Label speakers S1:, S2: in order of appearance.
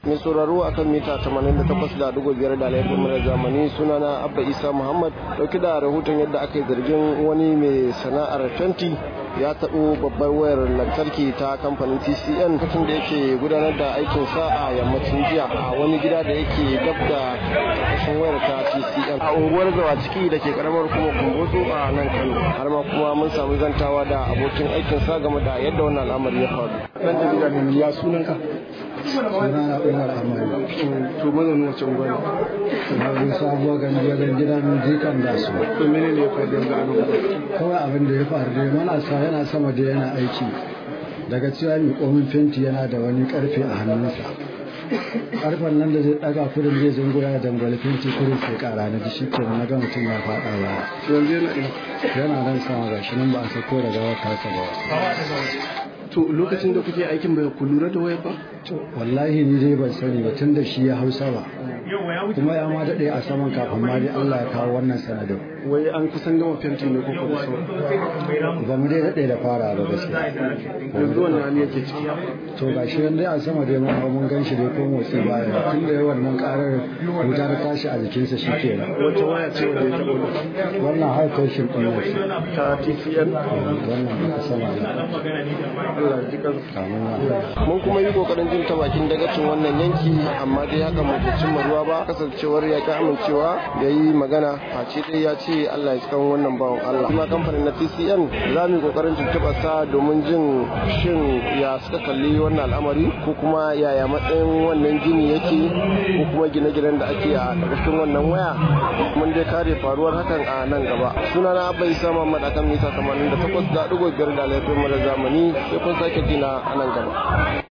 S1: mai sauraro a kan mita 88.5 da laifin mara zamani sunana abba isa muhammad dauki da rahoton yadda aka yi zargin wani mai sana'ar fenti ya taɓo babbar wayar lantarki ta kamfanin tcn lokacin da yake gudanar da aikin sa a yammacin jiya a wani gida da yake dab da ƙarshen wayar ta tcn a unguwar zawa ciki da ke karamar kuma kumbotso a nan kano har ma kuma mun samu zantawa da abokin aikin sa game da yadda wannan al'amari ya faru dan jarida ne ya sunanka
S2: sunana umar amari
S1: to mazaunin wacce unguwa ne
S2: wani sabuwa gani wajen gidan jikan da su
S1: to mene ne ya faru yanzu a nan
S2: kawai abin da ya faru dai mana sa yana sama da yana aiki daga cewa mai komin fenti yana da wani karfe a hannunsa karfen nan da zai daga kudin zai zungura da dangwale fenti kudin sai kara na shi ke na ga mutum ya faɗa ba
S1: yanzu yana ina
S2: yana nan sama ga shi nan ba a sako daga wata ta ba
S1: to lokacin da kuke aikin bai ku lura da wayar ba
S2: wallahi ni dai ban sani ba tun da shi ya hausa ba kuma ya ma daɗe a saman kafin ma dai Allah ya kawo wannan sanadin
S1: wai an kusan gama fenti ne ko kuma so
S2: ba mu dai daɗe da fara ba gaskiya
S1: yanzu wannan hali yake ciki
S2: to ga shi dai a sama dai mun mun gan shi dai ko motsi baya tun da yawan nan karar wuta ta tashi a jikinsa shi ke
S1: wata waya ce wanda ya taɓa
S2: wannan haifar shi ɗin ne
S1: ta tcn
S2: wannan da sama ne
S1: Allah ya ji kansa
S2: kamun ya
S1: mun kuma yi kokarin jin ta bakin dagacin wannan yanki amma dai haka mu bai cimma ruwa ba kasancewar ya ki amincewa ya yi magana face dai ya ce Allah ya cikan wannan bawan Allah kuma kamfanin na TCN za mu yi kokarin tuntuɓa sa domin jin shin ya suka kalli wannan al'amari ko kuma yaya matsayin wannan gini yake ko kuma gine-ginen da ake a ƙarƙashin wannan waya mun dai kare faruwar hakan a nan gaba sunana Abba Isa Muhammad akan mita 88.5 da laifin mu da zamani sai kun sake jina a nan gaba